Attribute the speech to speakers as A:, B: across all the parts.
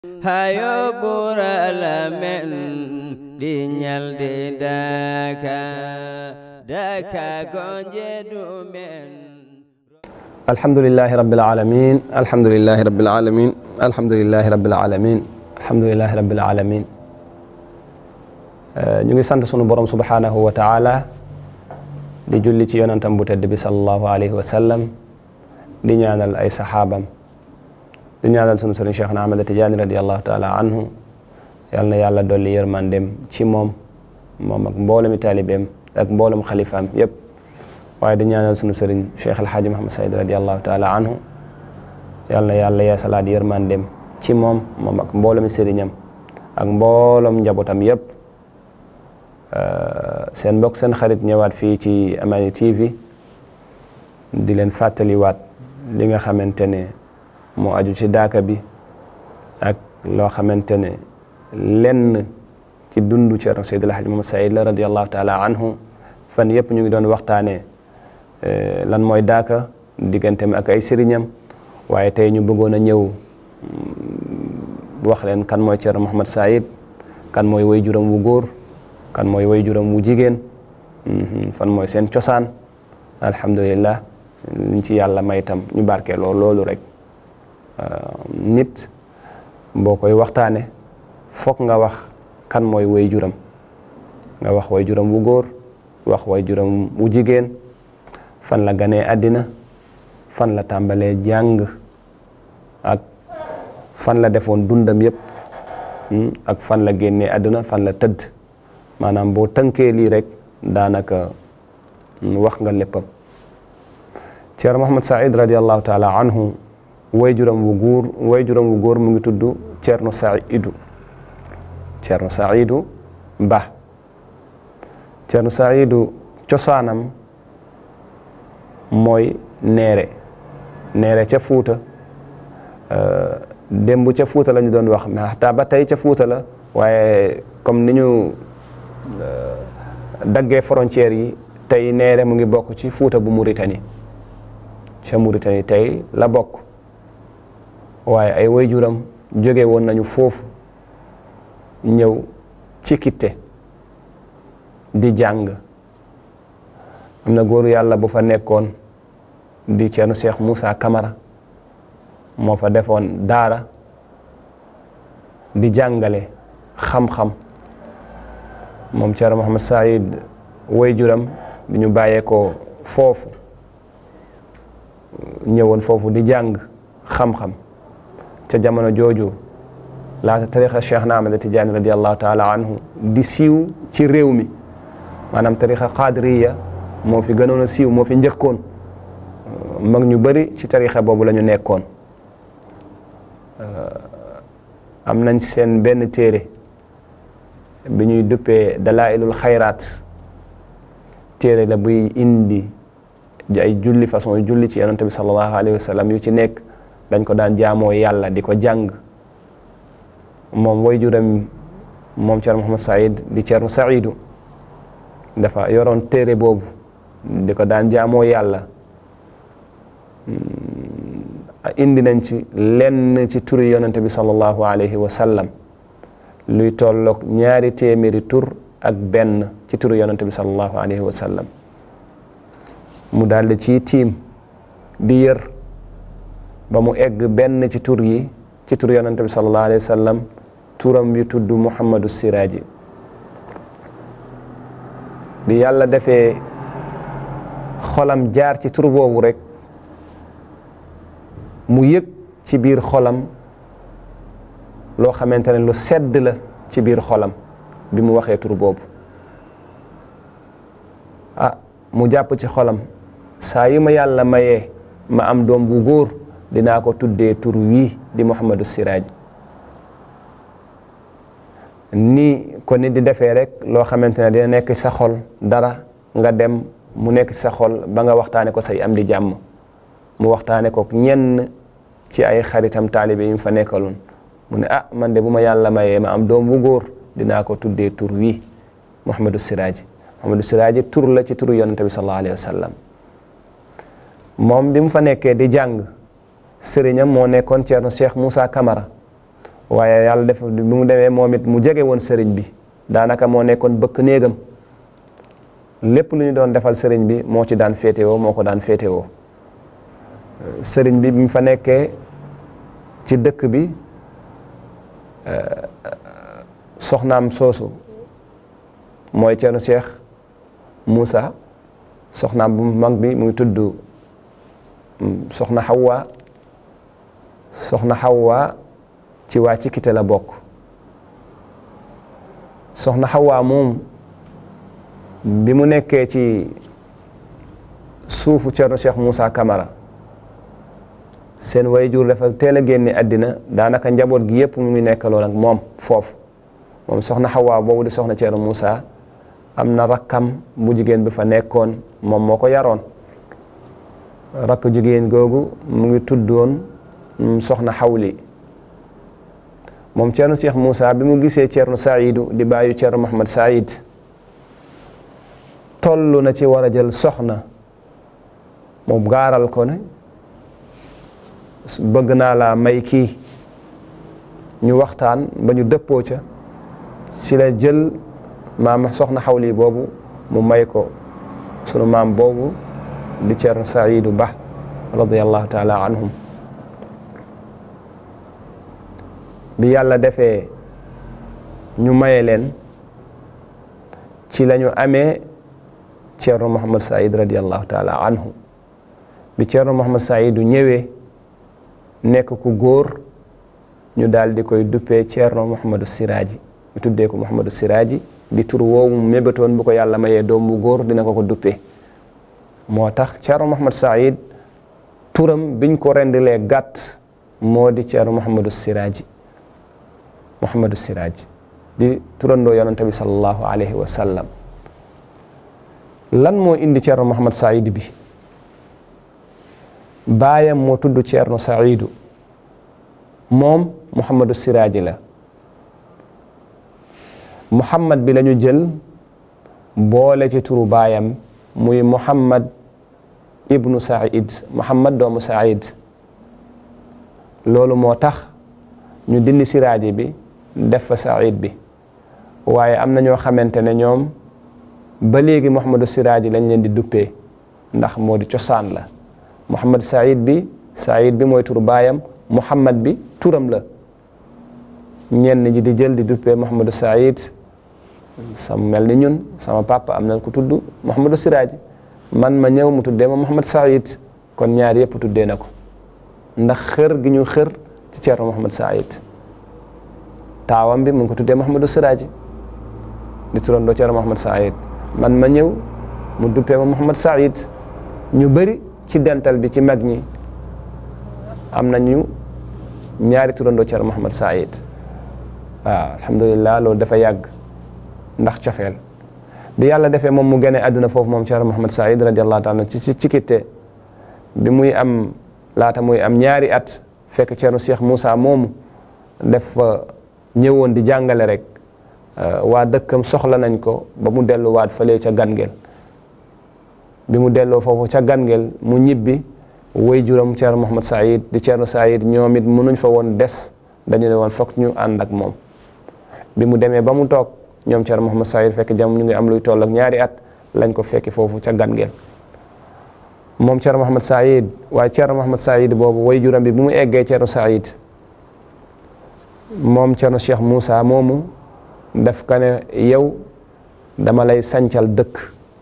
A: hayo ɓurala men ɗi ñalde daka daka gonje ɗumen
B: alhamdulillahi rabbil alamin alhamdulillahi rabbil alamin alhamdulillahi rabbil alamin alhamdulillahi rabbil alamin ñu ngi sant sunu borom subhanahu wa taala di julli ci yonantam bu tedd bi sallallahu alayhi wa sallam di ñaanal ay saxaabam di ñaanal sunu sëriñ Cheikh na Ahmad Tijaani radiallahu taala anhu yal na yàlla dolli yërmandem ci moom moom ak mboolemi taalibeem ak mboolem xalifaam yépp waaye di ñaanal sunu sëriñ Cheikh El Hadj Mouhamed Saïd radiallahu taala anhu yal na yàlla yeesalaat yërmandem ci moom moom ak mboolemi sëriñam ak mboolem njabootam yépp seen mbokk seen xarit ñëwaat fii ci Amani TV di leen fàttaliwaat li nga xamante ne moo aju ci daaka bi ak loo xamante ne lenn ci dundu Ceerno Seydi El Hadji Mouhamed Saïd la radiallahu taala anhu fan yëpp ñu ngi doon waxtaanee lan mooy daaka digganteem ak ay sëriñam waaye tey ñu bëggoon a ñëw wax leen kan mooy Ceerno Mouhamed Saïd kan mooy way juram wu góor kan mooy way juram wu jigéen fan mooy seen cosaan alhamdulillah liñ ci yàlla may tam ñu barkee loolu loolu rek nit boo koy waxtaane foog nga wax kan mooy way juram nga wax way juram wu góor wax way juram wu jigéen fan la ganee àddina fan la tàmbalee jàng ak fan la defoon dundam yépp ak fan la génnee àddina fan la tëdd maanaam boo tënkee lii rek daanaka wax nga léppam Ceerno Mouhamed Saïd radiallahu taala anhu way juram wu góor way juram wu góor mu ngi tudd Ceerno Saïdu Ceerno Saïdu Ba Ceerno Saïdu cosaanam mooy neere neere ca Fuuta démb ca Fuuta la ñu doon wax mais xataa ba tey ca Fuuta la waaye comme ni ñu daggee frontières yi tey neere mu ngi bokk ci Fuuta bu Mauritanie ca Mauritanie tey la bokk waaye ay waajuram jóge woon nañu foofu ñëw ci kitte di jàng am na góoru yàlla bu fa nekkoon di Ceerno Cheikh Moussa Camara moo fa defoon daara di jàngale xam-xam moom Ceerno Mouhamed Saïd waajuram bi ñu bàyyee ko foofu ñëwoon foofu di jàng xam-xam ca jamono jooju laata tarixa Cheikh na Ahmad Tijaani radiallahu taala anhu di siiw ci réew mi maanaam tarixa qadiriya moo fi gënoon a siiw moo fi njëkkoon mag ñu bëri ci tarixa boobu la ñu nekkoon am nañ seen benn téere bi ñuy duppee dalailul xayraat téere la buy indi ay julli façon julli ci yonante bi sallallahu alayhi wa sallam yu ci nekk dañ ko daan jaamoo yàlla di ko jàng moom way juram moom Ceerno Mouhamed Saïd di Ceerno Saïdu dafa yoroon téere boobu di ko daan jaamoo yàlla indi nañ ci lenn ci turi yonante bi sallallahu alayhi wa sallam luy tolloog ñaari téeméeri tur ak benn ci turu yonante bi sallallahu alayhi wa sallam mu daldi ci tiim di yër ba mu egg benn ci tur yi ci tur yonante bi sallallahu alayhi wa sallam turam yu tudd Muhammadu Siraaji bi yàlla defee xolam jaar ci tur boobu rek mu yëg ci biir xolam loo xamante ne lu sedd la ci biir xolam bi mu waxee tur boobu ah mu jàpp ci xolam saa yi ma yàlla mayee ma am doom bu góor dinaa ko tuddee tur wii di Muhammadu Siraaji nii ko nit di defee rek loo xamante ne dina nekk sa xol dara nga dem mu nekk sa xol ba nga waxtaane ko say am di jàmm mu waxtaane ko ñenn ci ay xaritam taalibe yi mu fa nekkaloon mu ne ah man de bu ma yàlla mayee ma am doom bu góor dinaa ko tuddee tur wii Muhammadu Siraaji Muhammadu Siraaji tur la ci turu yonante bi sallallahu alayhi wa sallam moom bi mu fa nekkee di jàng sëriñam moo nekkoon Ceerno Cheikh Moussa Camara waaye yàlla def bi mu demee moom it mu jege woon sëriñ bi daanaka moo nekkoon bëkk néegam lépp lu ñu doon defal sëriñ bi moo ci daan féetewoo moo ko daan féetewoo sëriñ bi bi mu fa nekkee ci dëkk bi soxnaam soosu mooy Ceerno Cheikh Moussa soxnaam bu mag bi mu ngi tudd soxna Hawa soxna Hawa ci waa ci kite la bokk soxna Hawa moom bi mu nekkee ci suufu Ceerno Cheikh Moussa Camara seen wayjur dafa teel a génne àddina daanaka njaboot gi yëpp mu ngi nekkaloon ak moom foofu moom soxna Hawa boobu di soxna Ceerno Moussa am na rakkam bu jigéen bi fa nekkoon moom moo ko yaroon rakk jigéen googu mu ngi tuddoon soxna Xawli moom Ceerno Cheikh Moussa bi mu gisee Ceerno Saidu di bàyyu Ceerno Mohamed Saïd toll na ci war a jël soxna moom gaaral ko ne bëgg naa la may kii ñu waxtaan ba ñu dëppoo ca ci la jël maam soxna xawli boobu mu may ko sunu maam boobu di Ceerno Saidu Ba radiallahu taala anhum bi yàlla defee ñu maye leen ci la ñu amee Ceerno Mohamed Saïd radiallahu taala anhu bi Ceerno Mohamed Saidu ñëwee nekk ku góor ñu daal di koy duppee Ceerno Mouhamadou Siraaji ñu tuddee ko Mouhamadou Siraaji di tur woowu mu mébatoon bu ko yàlla mayee doom bu góor dina ko ko duppee moo tax Ceerno Mouhamed Saïd turam biñ ko rendilee gàtt moo di Ceerno Mouhamadou Siraaji Mouhamadou Siraaji di turandoo yonante bi sallallahu alayhi wa sallam lan moo indi Ceerno Mouhamed Saïd bi baayam moo tudd Ceerno Saidu moom Mouhamadou Siraaji la Mouhamad bi la ñu jël boole ci turu baayam muy Mouhamad ibnu Saïd Mouhamad doomu Saïd loolu moo tax ñu dindi Siraaji bi def fa Saïd bi waaye am na ñoo xamante ne ñoom ba léegi Mouhamadou Siraaji lañ leen di duppee ndax moo di cosaan la Mouhamad Saïd bi Saïd bi mooy turu baayam Mouhamad bi turam la ñenn ñi di jël di duppee Mouhamadou Saïd sama mel ni ñun sama papa am na ku tudd Mouhamadou Siraaji man ma ñëw mu tuddee ma Mouhamad Saïd kon ñaar yëpp tuddee na ko ndax xër gi ñu xër ci Ceerno Mouhamad Saïd taawam bi mu ngi ko tuddee Mouhamadou Siraaji di turandoo Ceerno Mouhamad Saïd man ma ñëw mu duppee ma Mouhamad Saïd ñu bëri ci dental bi ci mag ñi am nañu ñaari turandoo Ceerno Mouhamad Saïd waaw alhamdulilah loolu dafa yàgg ndax cofeel bi yàlla defee moom mu gane àdduna foofu moom Ceerno Mouhamad Saïd radiallahu taala ci ci cikitte bi muy am laata muy am ñaari at fekk Ceerno Cheikh Moussa moomu def ñëwoon di jàngale rek waa dëkkam soxla nañ ko ba mu delluwaat fële ca Gangel bi mu delloo foofu ca Gangel mu ñibbi woy juram Ceerno Mouhamad Saïd di Ceerno Saïd ñoom it mënuñ fa woon des dañu ne woon foog ñu ànd ak moom bi mu demee ba mu toog ñoom Ceerno Mouhamad Saïd fekk jam ñu ngi am luy toll ak ñaari at lañ ko fekki foofu ca Gangel moom Ceerno Mouhamad Saïd waaye Ceerno Mouhamad Saïd boobu woy juram bi bu mu eggee Ceerno Saïd moom Ceerno Cheikh Moussa moomu daf ka ne yow dama lay sancal dëkk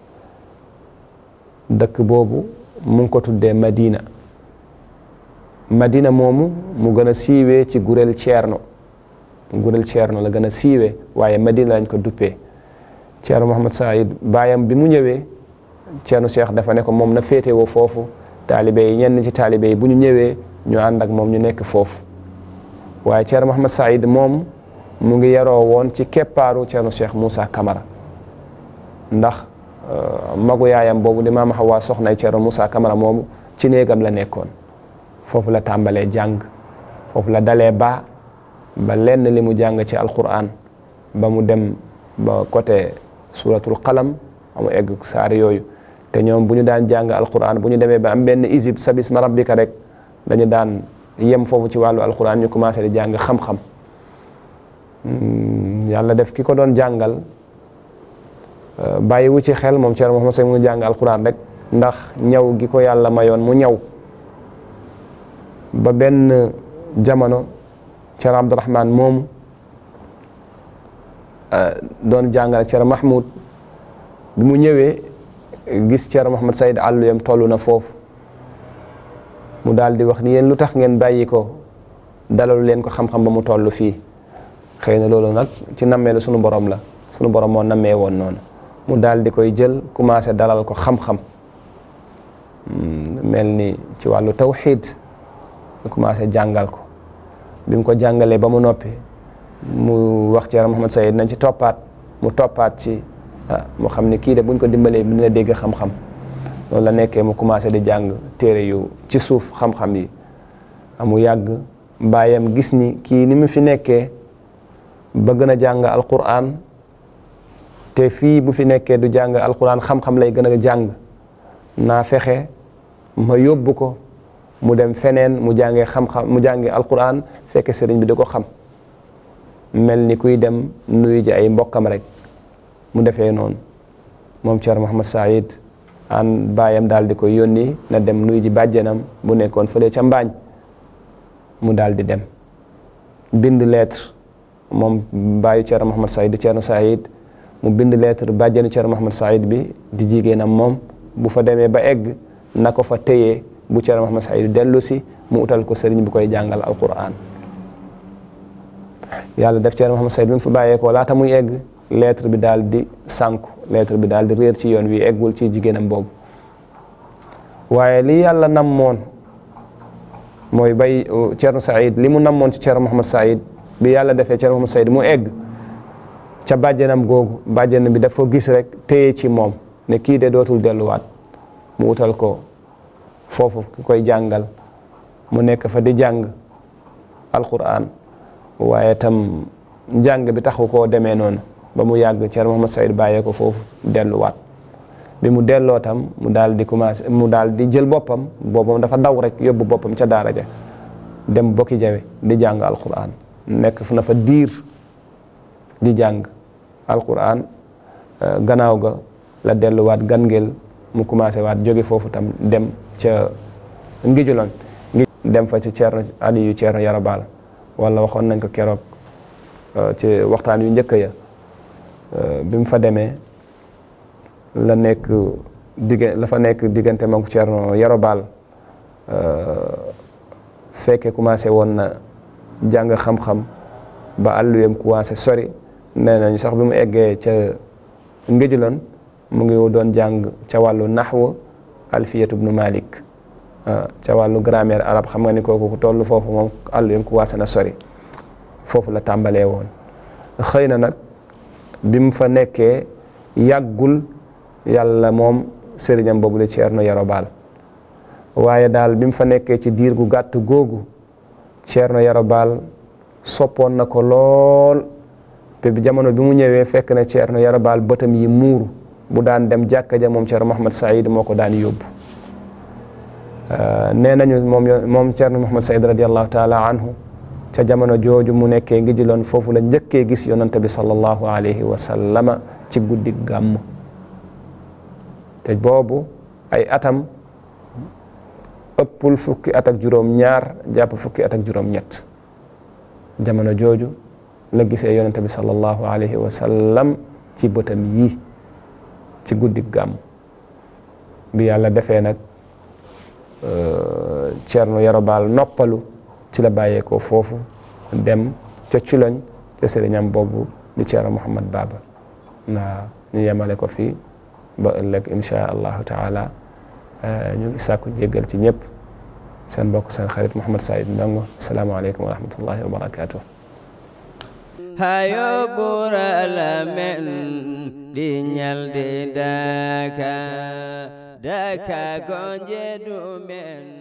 B: dëkk boobu mu ngi ko tuddee Madina Madina moomu mu gën a siiwee ci gurel Ceerno gurel Ceerno la gën a siiwee waaye Madina lañ ko duppee Ceerno Mouhamad Saïd baayam bi mu ñëwee Ceerno Cheikh dafa ne ko moom na féetewoo foofu taalibe yi ñenn ci taalibe yi bu ñu ñëwee ñu ànd ak moom ñu nekk foofu waaye Ceerno Mouhamad Saïd moom mu ngi yaroo woon ci keppaaru Ceerno Cheikh Moussa Camara ndax magu yaayam boobu di maama Hawa soxnay Ceerno Moussa Camara moomu ci néegam la nekkoon foofu la tàmbalee jàng foofu la dalee ba ba lenn li mu jàng ci alquran ba mu dem ba côté suratul qalam amu egg saar yooyu te ñoom bu ñu daan jàng alquran bu ñu demee ba am benn isib sabisma rabbika rek dañu daan yem foofu ci wàllu alquran ñu commencé di jàng xam-xam yàlla def ki ko doon jàngal bàyyi wu ci xel moom Thierno Mouhamed Saïd mu ngi jàng alquran rek ndax ñaw gi ko yàlla mayoon mu ñaw ba benn jamono Thierno Abdourahman moomu doon jàngal Thierno Mahmoud bi mu ñëwee gis Thierno Mouhamed Saïd àlluyam toll na foofu mu daal di wax ni yéen lu tax ngeen bàyyi ko dalalu leen ko xam-xam ba mu toll fii xëy na loolu nag ci nammeelu sunu borom la sunu borom moo nammee woon noonu mu daal di koy jël commencé dalal ko xam-xam mel ni ci wàllu tawxiid mu commencé jàngal ko bi mu ko jàngalee ba mu noppi mu wax Thierno Mouhamed Saïd nañ ci toppaat mu toppaat ci ah mu xam ni kii de buñ ko dimbalee dina dégg xam-xam loolu la nekkee mu commencé di jàng téere yu ci suuf xam-xam yi mu yàgg baayam gis ni kii ni mu fi nekkee bëgg na jàng alquran te fii bu fi nekkee du jàng alquran xam-xam lay gën a jàng naa fexe ma yóbbu ko mu dem feneen mu jàngee xam-xam mu jàngee alquran fekke sëriñ bi di ko xam mel ni kuy dem nuyu ji ay mbokkam rek mu defee noonu moom Thierno Mouhamed Saïd an baayam daal di koy yónni na dem nuyu ji bàjjenam bu nekkoon fële ca mbaañ mu daal di dem bind lettre moom baayu Thierno Mouhamed Saïd di Thierno Saïd mu bind lettre bàjjenu Thierno Mouhamed Saïd bi di jigéenam moom bu fa demee ba egg na ko fa téye bu Thierno Mouhamed Saïd dellu si mu utal ko sëriñ bu koy jàngal alquran yàlla def Thierno Mouhamed Saïd bi mu fa bàyyeekoo laata muy egg lettre bi daal di sànku lettre bi daal di réer ci yoon wi eggul ci jigéenam boobu waaye li yàlla namoon mooy bay Thierno Saïd li mu namoon ci Thierno Mouhamed Saïd bi yàlla defee Thierno Mouhamed Saïd mu egg ca bàjjenam googu bàjjenam bi daf ko gis rek téye ci moom ne kii de dootul delluwaat mu utal ko foofu ki koy jàngal mu nekk fa di jàng alquran waaye tam njàng bi taxu koo demee noonu ba mu yàgg Thierno Mouhamed Saïd bàyyee ko foofu delluwaat bi mu delloo tam mu daal di commencé mu daal di jël boppam boppam dafa daw rek yóbbu boppam ca daara ja dem bokki jawe di jàng alquran nekk fu na fa diir di jàng alquran gannaaw ga la delluwaat gangeel mu commencé waat jóge foofu tam dem ca ngijuloon ngi dem fa ci Thierno Aliou Thierno Yarabal wala waxoon nañ ko keroog ci waxtaan yu njëkk ya bi mu fa demee la nekk digg la fa nekk diggante moom Thierno Yarabal fekke commencé woon na jàng xam-xam ba àlluyam commencé sori nee nañu sax bi mu eggee ca ngëjuloon mu ngi doon jàng ca wàllu naxwu alfiyatu bnu malik ca wàllu grammaire arab xam nga ni kooku ku toll foofu moom àlluyam commencé na sori foofu la tàmbalee woon xëy na nag bi mu fa nekkee yàggul yàlla moom sëriñam boobu la Thierno Yarobal waaye daal bi mu fa nekkee ci diir gu gàtt googu Thierno Yarobal soppoon na ko lool te bi jamono bi mu ñëwee fekk na Thierno Yarobal bëtam yi muuru bu daan dem jàkka ja moom Thierno Mouhamed Saïd moo ko daan yóbbu nee nañu moom moom Thierno Mouhamed Saïd radiallahu taala anhu ca jamono jooju mu nekkee ngi jiloon foofu la njëkkee gis yonante bi sallallahu alayhi wa sallama ci guddi gàmm te boobu ay atam ëppul fukki at ak juróom ñaar jàpp fukki at ak juróom ñett jamono jooju la gisee yonante bi sallallahu alayhi wa sallam ci bëtam yii ci guddi gàmm bi yàlla defee nag Thierno Yarobal noppalu ci la bàyyeekoo foofu dem ca Culoñ ca sëriñam boobu di Thierno Mouhamed Baba naa ñu yemale ko fii ba ëllëg insha allahu taala ñu ngi sàkku jéggal ci ñëpp seen mbokk seen xarit Mouhamed Saïd Ndongo asalaamaaleykum wa rahmatullahi wa barakatuh
A: hayo bura lamen di ñal di daka daka gonje du men